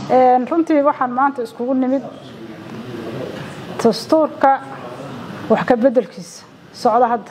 runtii waxaan maanta iskugu nimid dastuurka wax ka bedelkiisa socda hadda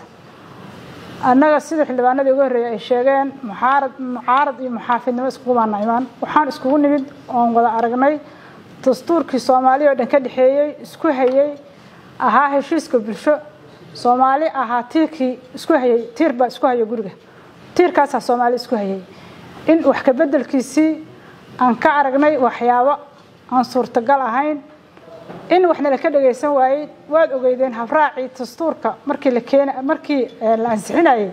annaga sida xildhibaanadii ugu horreeyay ay sheegeen muxaarad mucaarad iyo muxaafidnimo iskugumaana imaan waxaan iskugu nimid oon wada aragnay dastuurkii soomaaliya oo dhan ka dhexeeyey isku hayey ahaa heshiiska bulsho soomaali ahaa tiirkii isku hayey tiir baa isku haya guriga tiirkaasaa soomaali isku hayey in wax ka bedelkiisii aan ka aragnay waxyaabo aan suurtagal ahayn in waxna la ka dhagaysan waayey waad ogeydeen habraacii dastuurka markii la keen markii la ansixinayey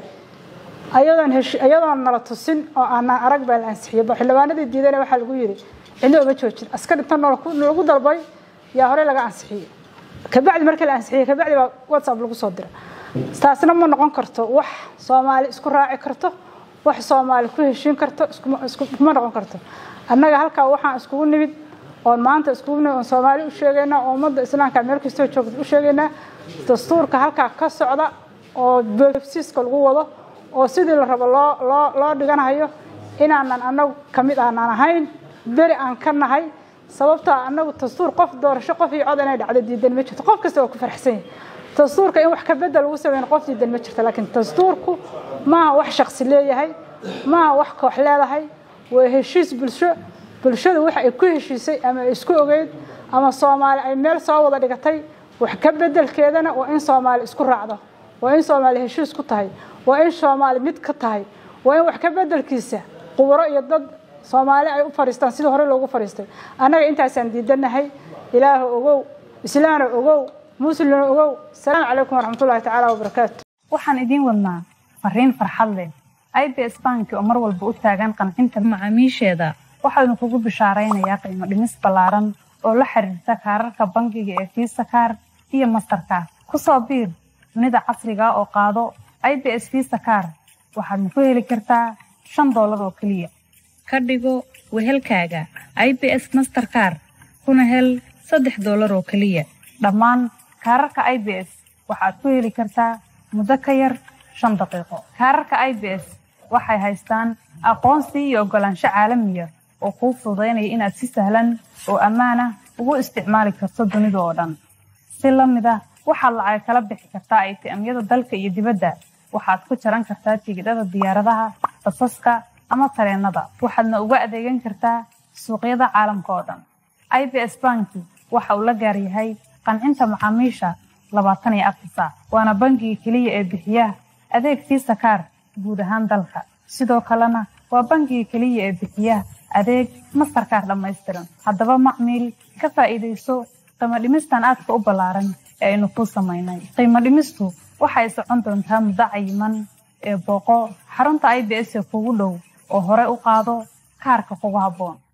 ayadoon hesh ayadoon nala tusin oo aanaan arag baa la ansixiyey ba xildhibaanadii diidana waxaa lagu yidhi cidna uma joojin askar inta nalagu dalbay yaa horey laga ansixiyey kabacdi markii la ansixiyey kabacdi baa whatsapp lagu soo dira taasna ma noqon karto wax soomaali isku raaci karto wax soomaali ku heshiin karto iskuma noqon karto annaga halkaa waxaan iskugu nimid oon maanta iskugu nimid oon soomaali u sheegaynaa oo ummadda islaamka meel kastoo joogta u sheegaynaa dastuurka halkaa ka socda oo boofsiiska lagu wado oo sidii la rabo loo loo loo dhiganayo inaanan annagu ka mid aanan ahayn beri aan ka nahay sababtaa annagu dastuur qof doorasho qof iyo cod inay dhacdo diidan ma jirto qof kasta waa ku faraxsan yahay dastuurka in wax ka bedel lagu sameyn qof diidan ma jirto laakiin dastuurku maaha wax shaksi leeyahay maaha wax koox leedahay waa heshiis bulsho bulshadu waxa ay ku heshiisay ama ay isku ogeyd ama soomaali ay meel soo wada dhigatay wax ka bedelkeedana waa in soomaali isku raacdo waa in soomaali heshiis ku tahay waa in soomaali mid ka tahay waa in wax ka bedelkiisa quburo iyo dad soomaali ay u fadhiistaan sidii hore loogu fadhiistay annaga intaasaan diidanahay ilaahu ogow islaana ogow muslimna ogow asalaamu calaykum waraxmatullahi tacaala wabarakaatu waxaan idiin wadnaa fariin farxad leh i b s banki oo mar walba u taagan qancinta macaamiisheeda waxaanu kugu bishaaraynayaa qiimo dhimis ballaaran oo la xiriirta kaararka bangiga ee fiisa kaar iyo mastarkaar ku soo biir dunida casriga oo qaado i b s fiisa kaar waxaadna ku heli kartaa shan doolar oo keliya ka dhigo wehelkaaga i b s masterkaar kuna hel saddex doolar oo keliya dhammaan kaararka i b s waxaad ku heli kartaa muddo ka yar shan daqiiqo kaararka i b s waxay haystaan aqoonsi iyo oggolaansho caalamiya oo kuu fududaynaya inaad si sahlan oo ammaan ah ugu isticmaali karto dunida oo dhan si la mid ah waxaad lacag kala bixi kartaa atm-yada dalka iyo dibadda waxaad ku jaran kartaa tigidhada diyaaradaha basaska ama tareenada waxaadna uga adeegan kartaa suuqyada caalamka oo dhan i b s banki waxa uu la gaar yahay qancinta macaamiisha labaatan iyo afar saac waana bangiga keliya ee bixiya adeeg fiisa kaar guud ahaan dalka sidoo kalena waa bangiga keliya ee bixiya adeeg mastarkaar dhammaystiran haddaba macmiil ka faa'iidayso qiimo dhimistan aadka u ballaaran ee aynu kuu samaynay qiimo dhimistu waxay socon doontaa muddo cayiman ee booqo xarunta i b s ee kugu dhow oo hore u qaado kaarka kugu habboon